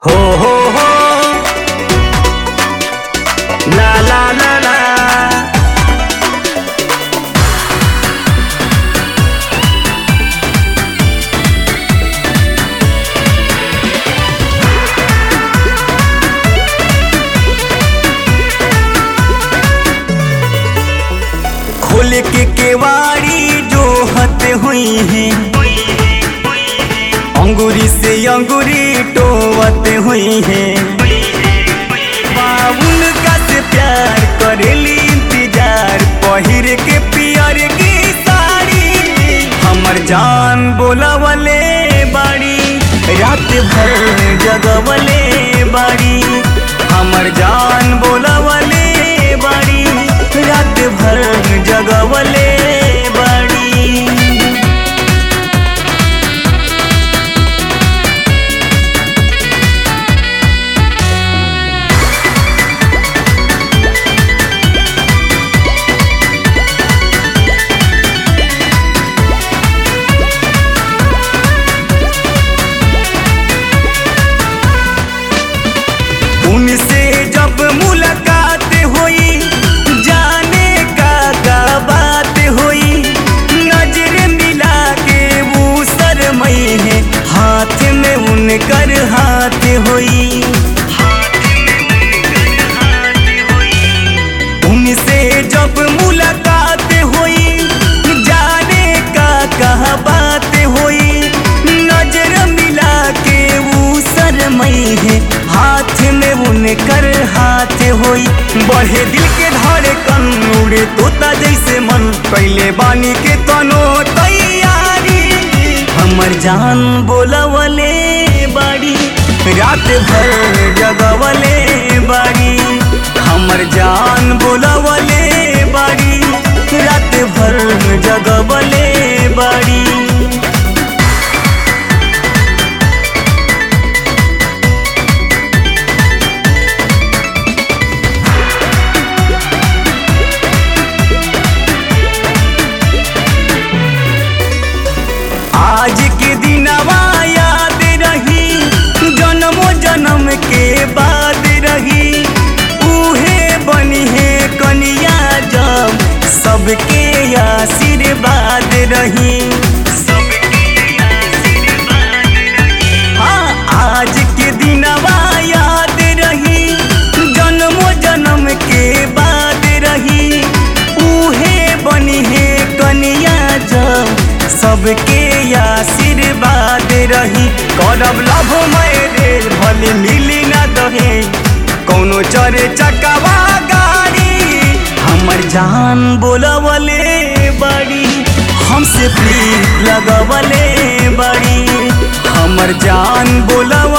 हो हो हो ला ला ला ला खोल के केवाड़ी जो हते हुई है अंगूरी से अंगूरी टोवते हुई है बाबुल का से प्यार करेली इंतजार पहिर के पियर की साड़ी हमर जान बोलावले बाड़ी रात भर जगवले बाड़ी हमर जान बोलावले बाड़ी रात भर जगवले बाड़ी उनसे जब मुलाकात हुई जाने का का बात हुई नजर मिला के वो शरमई है हाथ में उनकर हाथ हुई उनसे जब मुलाकात हुई जाने का कहा बात हुई नजर मिला के वो शरमई है हाथ में उनकर हाथ हुई बढ़े दिल के धड़े कन उड़े तोता जैसे मन पहले बानी के तनो तैयारी हमर जान बोलवले बाड़ी रात भर जगवले बाड़ी हमर जान बोलवले बाड़ी रात भर जगवले बाड़ी आज के दिनवा याद रही जन्मो जन्म के बाद रही उहे बनी है कनिया जब सबके आशीर्वाद रही हाँ आज के दिनवा याद रही जन्मो जन्म के बाद रही उहे बनी है कनिया जब सबके आशीर्वाद रही करब लभ मैरेज भले मिली ना दहे कौनो चरे चकवा गाड़ी हमर जान बोलवले बड़ी हमसे प्रीत लगवले बड़ी हमर जान बोलव